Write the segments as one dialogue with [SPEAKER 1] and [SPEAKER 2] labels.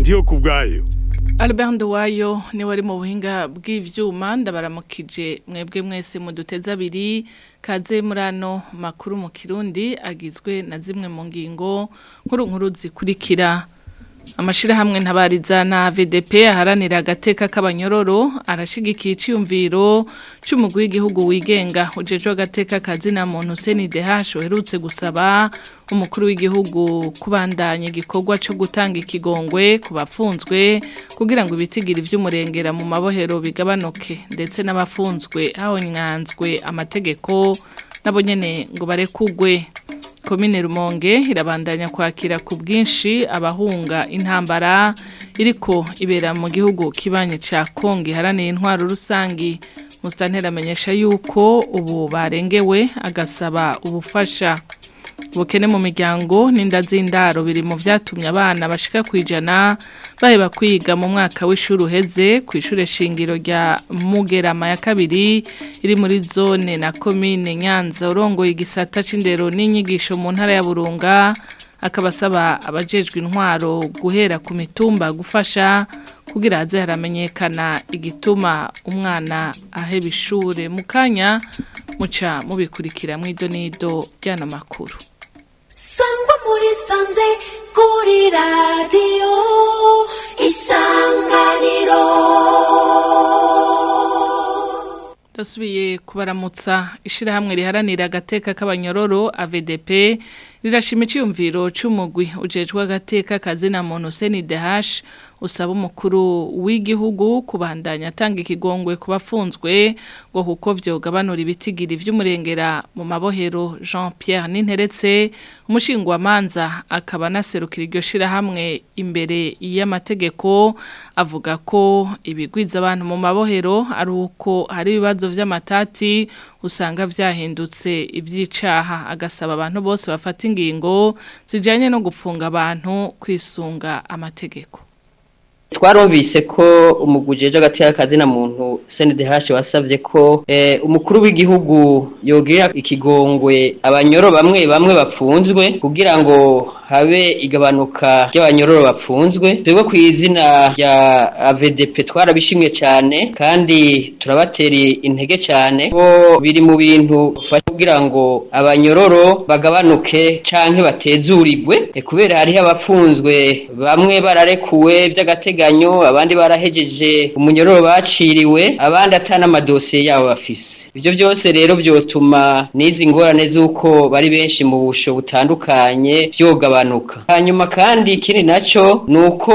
[SPEAKER 1] ndiyo ku bwayo
[SPEAKER 2] Albert Nduwayo ni wari mu buhinga bw'ivyuma ndabaramukije mwebwe mwese mu duteza abiri kaze murano makuru mu Kirundi agizwe na zimwe mu ngingo nkuru nkuru zikurikira amashirahamwe ntabariza na VDP aharanira agateka k'abanyororo arashigikiye iciyumviro c'umugwi w'igihugu wigenga ujejwe agateka kazina muntu CNDH uherutse gusaba umukuru w'igihugu kubandanya igikorwa cyo gutanga ikigongwe ku bafunzwe kugira ngo ibitigiri vy'umurengera mu mabohero bigabanuke ndetse n'abafunzwe hahonyanzwe amategeko nabo nyene ngo barekugwe komine rumonge irabandanya kwakira ku bwinshi abahunga intambara iriko ibera mu gihugu kibanye ca Kongo iharaniye intwaro rusangi Mustantera amenyesha yuko ubu barengewe agasaba ubufasha ubukene mu miryango n'inda z'indaro biri mu vyatumye abana bashika kwijana baheba kwiga mu mwaka w'ishuri uheze ku ishure shingiro rya Mugerama ya kabiri iri muri zone na komine Nyanza urongoye igisata c'indero n'inyigisho mu ntara ya Burunga akabasaba abajejwe intwaro guhera ku mitumba gufasha kugira haze haramenyekana igituma umwana aheba ishure mu kanya muca mubikurikira mw'idonido ry'ano makuru
[SPEAKER 3] sangwa muri sanze kuri radiyo isanganiro
[SPEAKER 2] Dasubiye kubaramutsa ishirahamwe riharanira agateka k'abanyororo AVDP rirashima iciyumviro c'umugwi ujejwe agateka kazina muntu CNDH usaba umukuru w'igihugu kubandanya atanga ikigongwe ku bafunzwe ngo kuko vyogabanura ibitigiri vy'umurengera mu mabohero Jean Pierre Ninteretse umushingwamanza akaba naserukira iryo shirahamwe imbere y'amategeko avuga ko ibigwiza abantu mu mabohero ari uko hari ibibazo vy'amatati usanga vyahindutse ivyicaha agasaba abantu bose bafata ingingo zijanye no gupfunga abantu kwisunga amategeko
[SPEAKER 4] twarobise ko umugujeje agateka kazina muntu CNDH wasavye ko eh, umukuru w'igihugu yogira ikigongwe abanyoro bamwe bamwe bapfunzwe kugira ngo habe igabanuka ry'abanyororo bapfunzwe twebwe ku izina rya AVDP twarabishimye cyane kandi turabatera intege cyane ko biri mu bintu kugira ngo abanyororo bagabanuke canke batezurirwe e, kubera hariho abapfunzwe bamwe bararekuwe by'agateka agateganyo abandi barahejeje umunyororo baciriwe abandi atana amadosiye yabo bafise ivyo byose rero byotuma n'izi ngorane z'uko bari benshi mu busho butandukanye vyogabanuka hanyuma kandi ikindi naco ni uko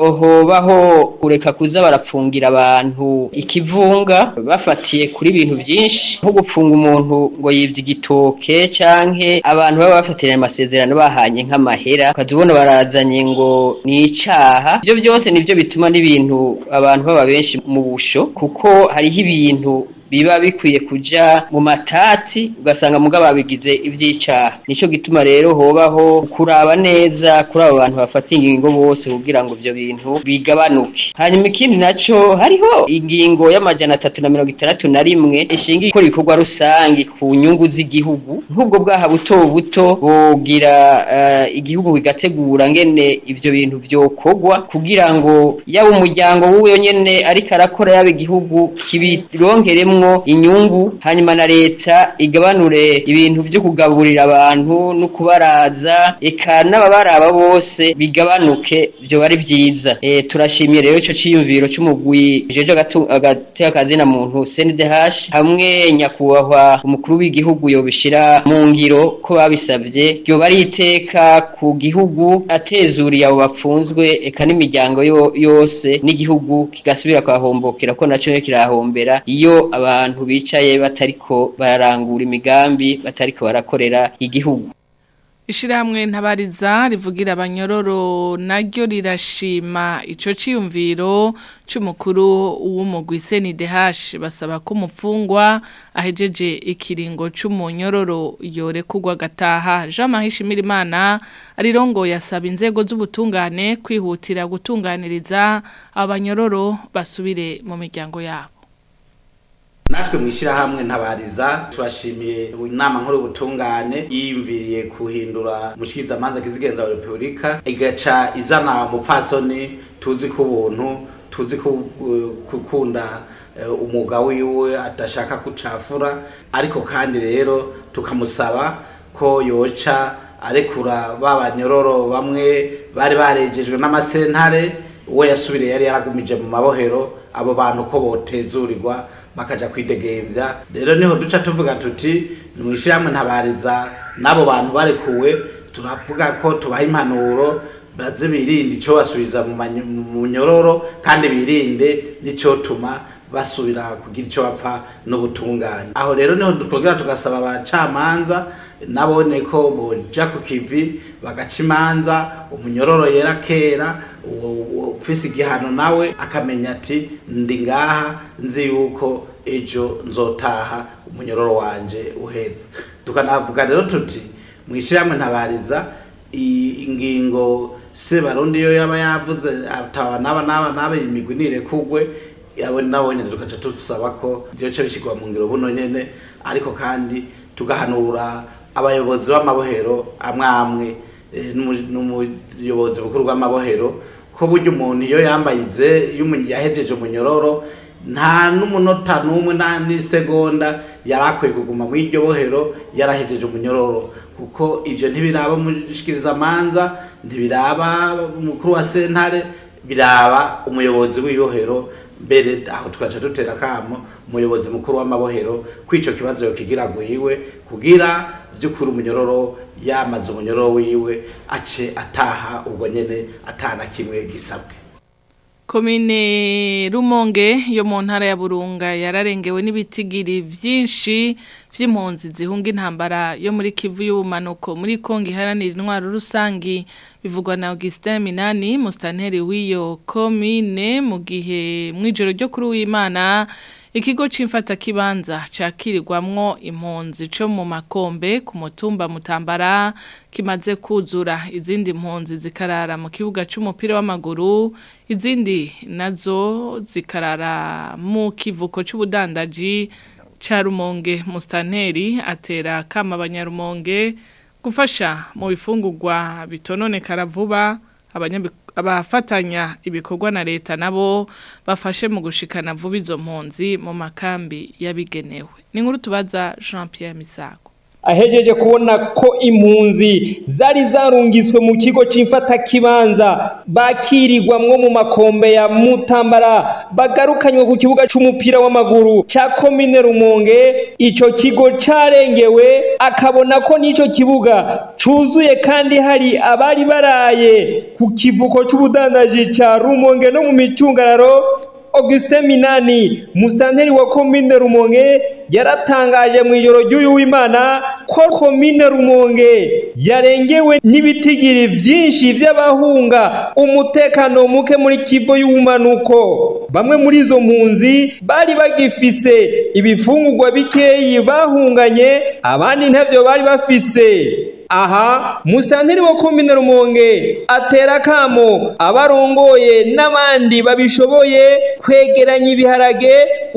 [SPEAKER 4] hobaho kureka kuza barapfungira abantu ikivunga bafatiye kuri ibintu byinshi nko gupfunga umuntu ngo yivye igitoke canke abantu baba bafatiranye amasezerano bahanye nk'amahera ukazibona barazanye ngo ni icaha ivyo byose nivyo bituma n'ibintu abantu baba benshi mu busho kuko hariho ibintu biba bikwiye kuja mu matati ugasanga muga babigize ivyicaha nico gituma rero hobaho kuraba neza kuri abo bantu bafata ingingo bose kugira ngo ivyo bintu bigabanuke hanyuma ikindi naco hariho ingingo y'amajana atatu na mirongo itandatu na rimwe ishinga ikora ibikorwa rusangi ku nyungu z'igihugu nk'ubwo bwaha buto buto bogira uh, igihugu kigategura ngene ivyo bintu vyokorwa kugira ngo yaba umuryango w'uwo nyene ariko arakora yaba igihugu kibironkeremwo inyungu hanyuma na leta igabanure ibintu byo kugaburira abantu no kubaraza eka n'ababaraba bose bigabanuke byo bari byiza e, turashimiye rero ico ciyumviro c'umugwi jeje agateka kazina muntu CNDH hamwe nyakubahwa umukuru w'igihugu yobishira mu ngiro ko babisavye ryo bari iteka ku gihugu atezuriye abo bapfunzwe eka n'imiryango yo, yose n'igihugu kigasubira kwahombokera ko naco kirahombera iyo abantu bicaye batariko bararangura imigambi batariko barakorera igihugu
[SPEAKER 2] Ishirahamwe ntabariza rivugira abanyororo naryo rirashima ico ciyumviro c'umukuru w'umugwi CNDH basaba ko umufungwa ahejeje ikiringo c'umunyororo yorekurwa gataha Jean Marie Shimirimana arirongo yasaba inzego z'ubutungane kwihutira gutunganiriza abanyororo basubire mu miryango yabo
[SPEAKER 1] natwe mu ishyirahamwe ntabariza turashimiye inama nkuru y'ubutungane yiyumviriye kuhindura umushikirizamanza kizigenza wa repubulika igaca izana umupfasoni tuzi ko ubuntu tuzi ku- gukunda eh, umwuga wiwe adashaka kucafura ariko kandi rero tukamusaba ko yoca arekura ba banyororo bamwe bari barejejwe n'amasentare uwo yasubiriye yari yaragumije mu mabohero abo bantu ko botezurirwa bakaja kwidegemvya rero niho duca tuvuga tuti nimwishyirahamwe ntabariza n'abo bantu barekuwe turavuga ko tubaha impanuro baze birinde icyo basubiza mu manyo- mu nyororo kandi birinde n'icyotuma basubira kugira icyo bapfa n'ubutungane aho rero niho twongera tugasaba abacamanza nabone ko boja ku kivi bagaca imanza umunyororo yera kera uwo- uwo ufise igihano nawe akamenya ati ndi ngaha nzi yuko ejo nzotaha umunyororo wanje uhetse tukanavuga rero tuti mwishyirahamwe ntabariza i- ingingo se barundi yo yaba yavuze ataba naba naba naba imigwi nirekugwe abo nabo nyene tugaca tusaba ko vyoca bishigwa mu ngiro buno nyene ariko kandi tugahanura abayobozi b'amabohero amwe amwe eh, n'umu- n'umuyobozi mukuru w'amabohero ko burya umuntu iyo yambaye ize iyo umu- yahejeje umunyororo nta n'umunota n'umwe nta n'isegonda yari akwiye kuguma muri iryo bohero yarahejeje umunyororo kuko ivyo ntibiraba umushikirizamanza ntibiraba umukuru wa sentare biraba umuyobozi w'ibohero mbere aho tugaca dutera kamo umuyobozi mukuru w'amabohero ko ico kibazo yokigira gwiwe kugira vy'ukuri umunyororo yamaze umunyororo wiwe ace ataha ubwo nyene atana kimwe gisabwe
[SPEAKER 2] Komine Rumonge yo mu ntara ya Burunga yararengewe n'ibitigiri vyinshi vy'impunzi zihunga intambara yo muri Kivu y'ubumanuko muri Kongo iharanira intwaro rusangi bivugwa na Augustin Minani mustanteri w'iyo komine mu gihe mwijoro ryo kuri w'Imana Ikigo c'imfata kibanza cakirirwamwo impunzi co mu makombe ku mutumba mutambara kimaze kuzura izindi mpunzi zikarara mu kibuga c'umupira w'amaguru izindi nazo zikarara mu kivuko c'ubudandaji ca Rumonge Mustanteri atera kama abanyarumonge gufasha mu bifungurwa bitononekara vuba abanyabi- abafatanya ibikorwa na leta nabo bafashe mu gushikana vuba izo mpunzi mu makambi yabigenewe ni nkuru tubaza Jean Pierre Misago
[SPEAKER 5] ahejeje kubona ko impunzi zari zarungiswe mu kigo c'imfatakibanza bakirirwamwo mu makombe ya mutambara bagarukanywe ku kibuga c'umupira w'amaguru ca komine rumonge ico kigo carengewe akabona ko n'ico kibuga cuzuye kandi hari abari baraye ku kivuko c'ubudandaji ca rumonge no mu micungararo Augustin Minani mustanteri wa komine Rumonge yaratangaje mu ijoro ry'uyu w'Imana ko komine Rumonge yarengewe n'ibitigiri vyinshi vy'abahunga umutekano muke muri kivo y'ubumanuko bamwe muri izo mpunzi bari bagifise ibifungurwa bikeyi bahunganye abandi ntavyo bari bafise aha musitanteri wa komine rumonge atera kamo abarongoye n'abandi babishoboye kwegeranya ibiharage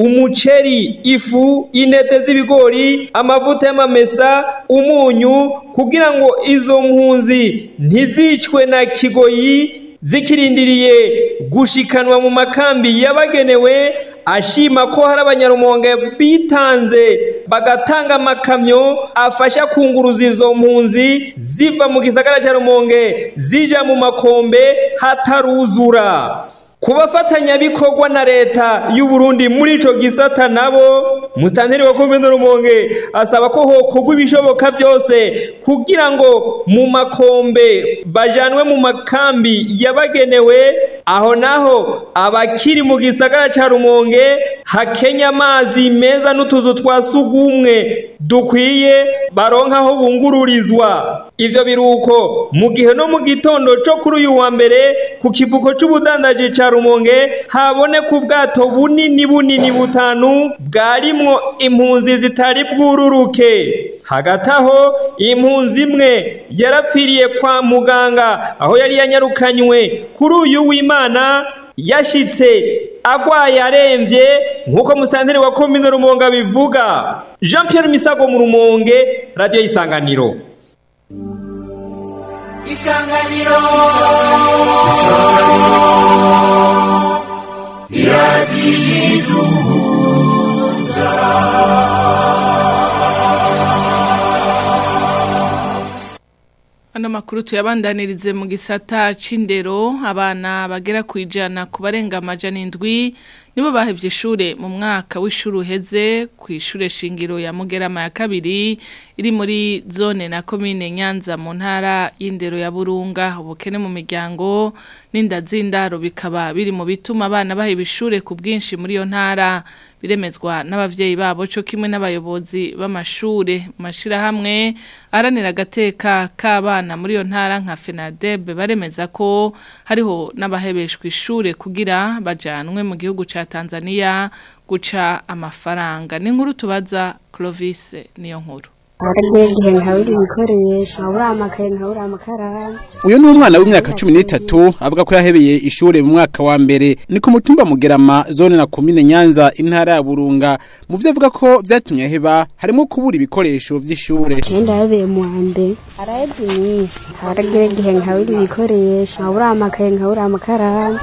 [SPEAKER 5] umuceri ifu intete z'ibigori amavuta y'amamesa umunyu kugira ngo izo mpunzi ntizicwe na kigoyi zikirindiriye gushikanwa mu makambi yabagenewe ashima ko hari abanyarumonge bitanze bagatanga amakamyo afasha kunguruza izo mpunzi ziva mu gisagara cya rumonge zija mu makombe hataruzura ku bafatanyabikorwa na leta y'u Burundi muri ico gisata nabo musitanteri wa komine rumonge asaba ko hokorwa ibishoboka byose kugira ngo mu makombe bajanwe mu makambi yabagenewe aho naho abakiri mu gisagara ca rumonge hakenya amazi meza n'utuzu twa sugumwe dukwiye baronka aho bungururizwa ivyo biruko mu gihe no mu gitondo co kuri uyu wa mbere ku kivuko c'ubudandaji ca rumonge haboneka ubwato bunini bunini butanu bwarimwo impunzi zitari bwururuke hagati aho impunzi imwe yarapfiriye kwa muganga aho yari yanyarukanywe kuri uyu w'imana yashitse agwaye aremvye nk'uko musitanteri wa komine rumonge abivuga jean pierre misago mu rumonge radiyo y'isanganiro
[SPEAKER 6] isanganiro
[SPEAKER 2] Ano makuru tuyabandanirize mu gisata c'indero abana bagera ku ijana ku barenga amajana indwi nibo bahevye ishure mu mwaka w'ishuri uheze ku ishure shingiro ya Mugerama ya kabiri iri muri zone na komine Nyanza mu ntara y'indero ya Burunga ubukene mu miryango n'inda z'indaro bikaba biri mu bituma abana baheba ishure ku bwinshi muri iyo ntara biremezwa n'abavyeyi babo cyo kimwe n'abayobozi b'amashure mashirahamwe aranira agateka k'abana muri iyo ntara nka FENADEB baremeza ko hariho n'abahebeshwa ishure kugira bajanwe mu gihugu ca Tanzania guca amafaranga ni nkuru tubaza Clovis niyo nkuru
[SPEAKER 7] haragiye igihe nkabura ibikoresho nkabura amakaye nkabura amakaramu
[SPEAKER 8] uyu ni umwana w'imyaka cumi n'itatu avuga ko yahebeye ishure mu mwaka wa mbere ni ku mutumba mugerama zone na komine nyanza intara ya burunga mu vyo avuga ko vyatumye aheba harimo kubura ibikoresho vy'ishure
[SPEAKER 7] genda yabeye mu wa mbere haraheze iminsi haragiye igihe nkabura ibikoresho nkabura amakaye nkabura amakaramu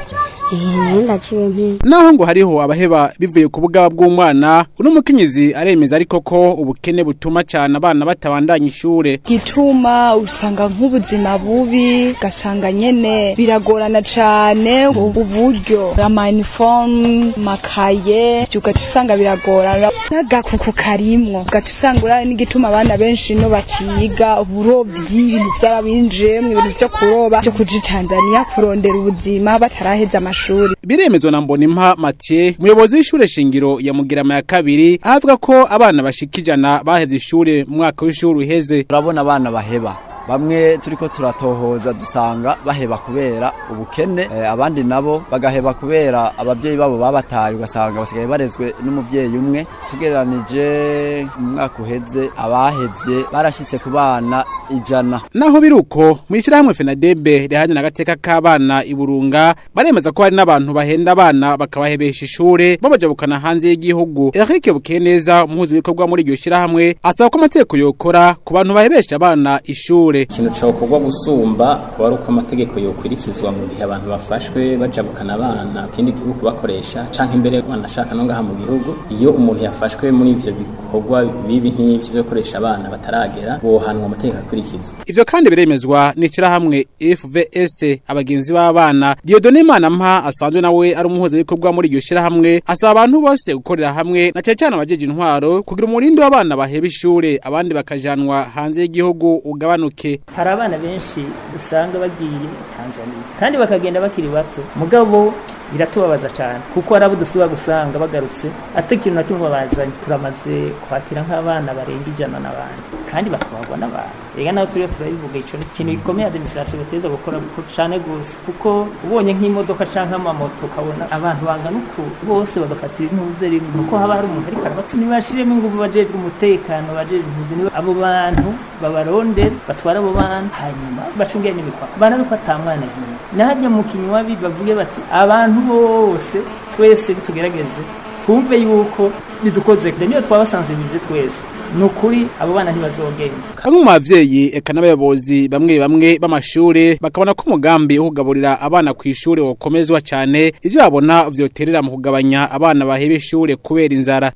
[SPEAKER 7] eee ndaciye mpi
[SPEAKER 8] naho ngo hariho abaheba bivuye ku bugaba bw'umwana uno mukenyezi aremeza ariko ko ubukene butuma cane abana batabandanya ishure
[SPEAKER 9] gituma usanga nk'ubuzima bubi ugasanga nyene biragorana cane ubu buryo amanifomu makaye ugaca usanga biragorana n'agakuku karimwo ugaca usanga urabe n'igituma abana benshi no bakiga uburovyi ibintu vyarabinjiyemwo ibintu vyo kuroba vyo kuja i tanzaniya kurondera ubuzima bataraheza amashuri
[SPEAKER 8] biremezwa na mbonimpa mathieu umuyobozi w'ishure shingiro ya mugerama ya kabiri aho avuga ko abana bashika ijana baheze ishure mu mwaka w'ishuri uheze
[SPEAKER 10] turabona abana baheba bamwe turiko turatohoza dusanga baheba kubera ubukene eh, abandi nabo bagaheba kubera abavyeyi babo babataye ugasanga basigaye barezwe n'umuvyeyi umwe tugereranije mu mwaka uheze abahevye barashitse ku bana ijana
[SPEAKER 8] naho biruko mu ishyirahamwe fenadebe riharanira agateka k'abana i burunga baremeza ko hari n'abantu bahenda abana bakabahebesha ishure babajabukana hanze y'igihugu eric bukeneza umuhuzabikorwa muri iryo shyirahamwe asaba ko amategeko yokora ku bantu bahebesha abana ishure
[SPEAKER 11] ikintu cokorwa gusumba kuba ari uko amategeko yokurikizwa mu gihe abantu bafashwe bajabukana abana ikindi gihugu bakoresha canke imbere banashaka no ngaha mu gihugu iyo umuntu yafashwe muri ivyo bikorwa bibi nk'ivyo vyo gukoresha abana bataragera bohanwa amategeko akurikizwa
[SPEAKER 8] ivyo kandi biremezwa n'ishyirahamwe fvs abagenzi b'abana diodone manampa asanzwe nawe ari umuhuzabikorwa muri iryo shyirahamwe asaba abantu bose gukorera hamwe na cane cane abajeje intwaro kugira umurindi w'abana baheba ishure abandi bakajanwa hanze y'igihugu ugabanuke
[SPEAKER 12] hari abana benshi usanga bagiye Tanzania kandi bakagenda bakiri bato mugabo biratubabaza cyane kuko hari abo dusubira gusanga bagarutse ate ikintu na kimwe babazanye turamaze kwakira nk'abana barenga ijana n'abandi kandi batwarwa n'abantu rega nawe turiyo turabivuga ico ni ikintu gikomeye administration bateza gukora cyane gose kuko ubonye nk'imodoka canke amamoto ukabona abantu bangana uku bose bagafatira intuze rimwe nuko haba hari umuntu ariko arabatsi ntibashiremo ingufu bajejwe umutekano bajejwe impuzi nibo abo bantu babarondera batwara abo bantu hanyuma bacungire n'imipaka banabiko atamwana hino najya mu kinywabi bavuge bati abantu bose twese tugerageze twumve yuko bidukoze niyo twabasanzibije twese ni ukuri abo bana ntibazogenda
[SPEAKER 8] bamwe mu bavyeyi eka n'abayobozi bamwe bamwe b'amashure bakabona ko umugambi wo kugaburira abana ku ishure wokomezwa cane ivyo babona vyoterera mu kugabanya abana baheba ishure kubera inzara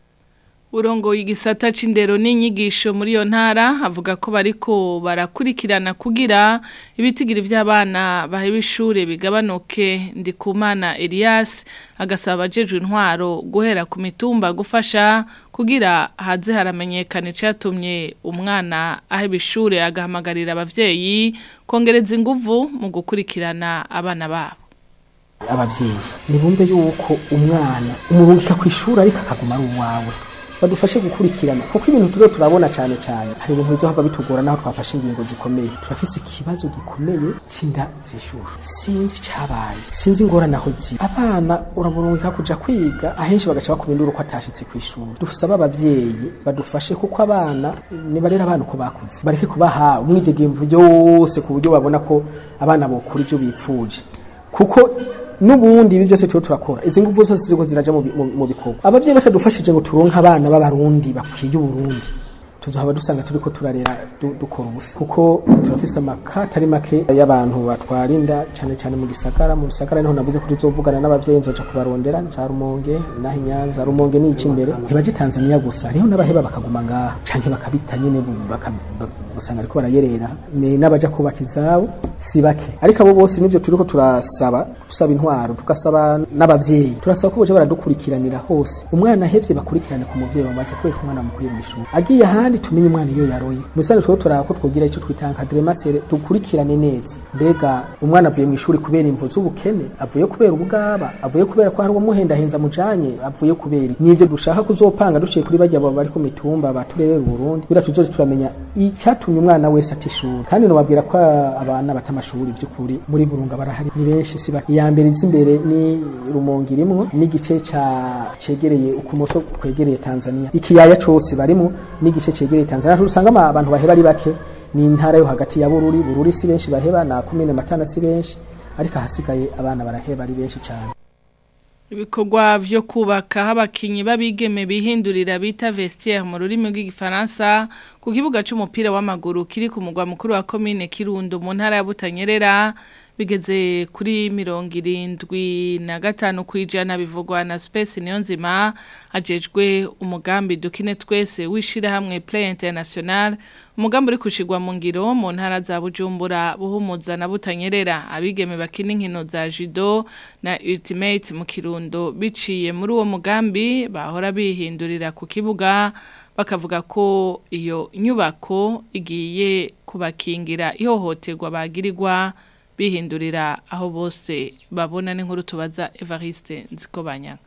[SPEAKER 2] Urongo igisata c'indero n'inyigisho muri yo ntara avuga ko bariko barakurikirana kugira ibitigiri vy'abana baheba ishure bigabanuke ndikumana Elias agasaba abajejwe intwaro guhera ku mitumba gufasha kugira haze haramenyekana icatumye umwana aheba ishure agahamagarira abavyeyi kongereza inguvu mu gukurikirana abana babo
[SPEAKER 13] abavyeyi nibumve yuko umwana umurungika kw'ishuri ariko akaguma ari uwawe badufashe gukurikirana kuko ibintu turiho turabona cyane cyane hari ibintu bizohava bitugora naho twafashe ingingo zikomeye turafise ikibazo gikomeye c'inda zishushu sinzi cabaye sinzi ingorane aho ziri abana uraburungika kuja kwiga ahenshi bagaca bakubindura uko atashitse kw'ishuri dusaba abavyeyi badufashe kuko abana nibarera abana uko bakuze bareke kubaha umwidegemvu yose ku buryo babona ko abana bokura ivyo bipfuje kuko n'ubundi ibi byose tuba turakora izi nguvu zose ziriko ziraja mu bi- mu- mu bikorwa abavyeyi batadufashije ngo turonke abana b'abarundi bakwiye uburundi tuzohaba dusanga turiko turarera du- dukora ubusa kuko turafise amaka atari make y'abantu batwara inda cane cane mu gisagara mu gisagara niho navuze ko tuzovugana n'abavyeyi nzoja kubarondera nca rumonge naho inyanza rumonge ni iki imbere ntibaje tanzania gusa hariho n'abaheba bakaguma ngaha canke bakabita nyene bu- baka- ba- usanga ariko barayerera ni n'abaja kubaka izabo si bake ariko abo bose nivyo turiko turasaba dusaba intwaro tugasaba n'abavyeyi turasaba ko boje baradukurikiranira hose umwana ahevye bakurikirane ku muvyeyi bamaze kwereka umwana mukuye mu ishuri agiye ahandi tumenye umwana iyo yaroye mu bisanzwe twebwe turaba ko twogira ico twita encadrement masere dukurikirane neza mbega umwana avuye mu ishuri kubera imvo z'ubukene avuye kubera ubugaba avuye kubera ko hari uwamuhendahenza mujanye avuye kubera iki? nivyo dushaka kuzopanga duciye kuri bajya bari ku mitumba baturerera Burundi kugira tuzoje turamenya icyatumye umwana wese ata ishuri kandi nobabwira ko abana bata amashuri by'ukuri muri Burunga barahari ni benshi si bake iya mbere izi imbere ni Rumonge irimwo n'igice ca cegereye ukumoso kwegereye Tanzania ikiyaya cose barimo n'igice cegereye Tanzania usanga ama- abantu baheba ari bake ni intara yo hagati ya Bururi Bururi si benshi baheba na komine Matana si benshi ariko ahasigaye abana baraheba ari benshi cyane
[SPEAKER 2] Ibikorwa vyo kubaka aho abakinyi babigeme bihindurira bita vestiaire mu rurimi rw'igifaransa ku kibuga c'umupira w'amaguru kiri ku mugwa mukuru wa commune Kirundo mu ntara ya Butanyerera bigeze kuri mirongo irindwi na gatanu kwijana bivugwa na Space Niyonzima ajejwe umugambi dukine twese wishirahamwe Play International umugambi uri kushigwa mu ngiro mu ntara za Bujumbura buhumuza na Butanyerera abigeme bakina inkino za judo na ultimate mu Kirundo biciye muri uwo mugambi bahora bihindurira ku kibuga bakavuga ko iyo nyubako igiye kubakingira ihohoterwa bagirirwa bihindurira aho bose babona n'inkuru tubaza Evariste Nzikobanya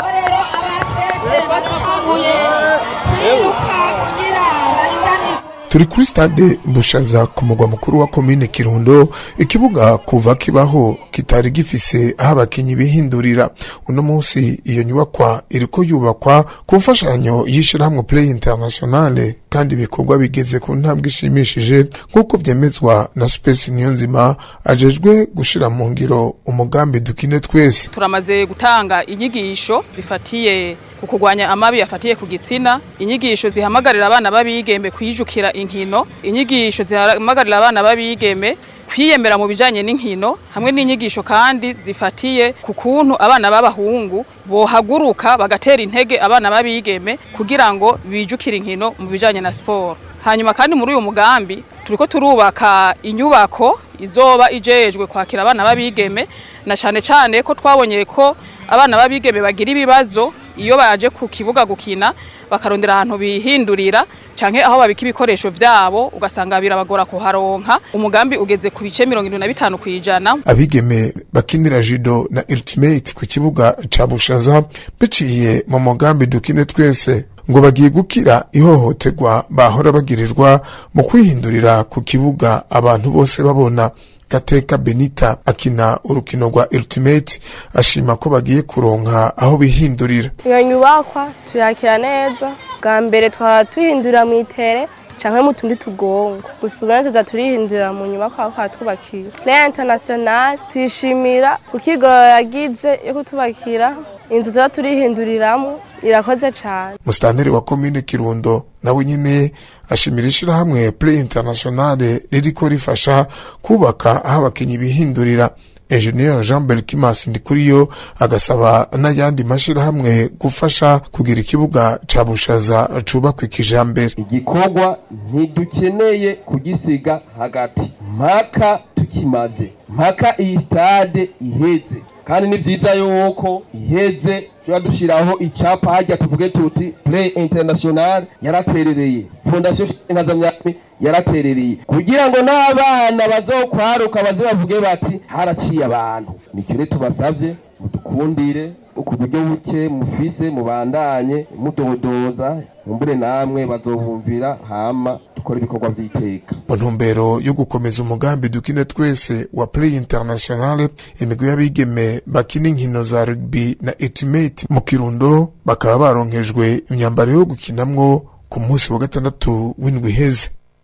[SPEAKER 6] turi kuri stade bushaza ku mugwa mukuru wa komine kirundo ikibuga kuva kibaho kitari gifise aho abakinyi bihindurira uno munsi iyo nyubakwa iriko yubakwa ku mfashanyo y'ishirahamwe play internationale kandi ibikorwa bigeze ku ntambwe ishimishije nk'uko vyemezwa na space niyonzima ajejwe gushira mu ngiro umugambi dukine twese
[SPEAKER 14] turamaze gutanga inyigisho zifatiye ku kurwanya amabi yafatiye ku gitsina inyigisho zihamagarira abana b'abigeme kwijukira inkino inyigisho zihamagarira abana b'abigeme kwiyemera mu bijanye n'inkino hamwe n'inyigisho kandi zifatiye ku kuntu abana b'abahungu bohaguruka bagatera intege abana b'abigeme kugira ngo bijukire inkino mu bijanye na siporo hanyuma kandi muri uyu mugambi turiko turubaka inyubako izoba ijejwe kwakira abana b'abigeme na cane cane ko twabonye ko abana b'abigeme bagira ibibazo iyo baje ku kibuga gukina bakarondera ahantu bihindurira canke aho babika ibikoresho vyabo ugasanga birabagora kuharonka umugambi ugeze ku bice mirongo irindwi na bitanu kw'ijana
[SPEAKER 6] abigeme bakinira judo na ultimate ku kibuga ca bushaza biciye mu mugambi dukine twese ngo bagiye gukira ihohoterwa bahora bagirirwa mu kwihindurira ku kibuga abantu bose babona gateka benita akina urukino rwa ultimate ashima ko bagiye kuronka aho bihindurira
[SPEAKER 15] iyo nyubakwa tuyakira neza bwa mbere twaba tuhindurira mu itere canke mu tundi tugongo gusa ubu tuza turihindurira mu nyubakwa aho twatubakiye play international tuyishimira kuko igoro yagize yo kutubakira inzu tuba turihinduriramwo irakoze cane
[SPEAKER 6] musitanteri wa komine kirundo nawe nyene ashimira ishirahamwe play internationale ririko rifasha kubaka aho abakinyi bihindurira engineer jean belkimas ndikuriyo agasaba n'ayandi mashirahamwe gufasha kugira ikibuga ca bushaza cubakwa ikijambere
[SPEAKER 16] igikorwa ntidukeneye kugisiga hagati mpaka tukimaze mpaka iyi stade iheze kandi ni vyiza yuko iheze tuba dushiraho icapa harya tuvuge tuti play international yaraterereye fondation nkazamyami yaraterereye kugira ngo n'abana bazokwaruka baze bavuge bati haraciye abantu nikire tubasavye mudukundire ku buryo buke mufise mubandanye mudodoza mumbure namwe bazobumvira hama dukora ibikorwa vy'iteka
[SPEAKER 6] mu ntumbero yo gukomeza umugambi dukine twese wa play internationale imigwi y'abigeme bakina inkino za rugby na ultimate mu kirundo bakaba baronkejwe imyambaro yo gukinamwo ku munsi wa gatandatu w'indwi iheze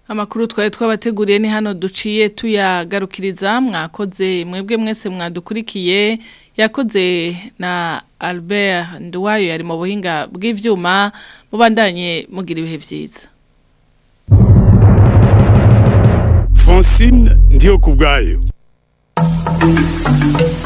[SPEAKER 2] Amakuru twari twabateguriye ni hano duciye tuyagarukiriza mwakoze mwebwe mwese mwadukurikiye yakoze na Albert Nduwayo yari mu buhinga bw'ivyuma mubandanye mugira ibihe vyiza
[SPEAKER 17] Francine ndiyo kubwayo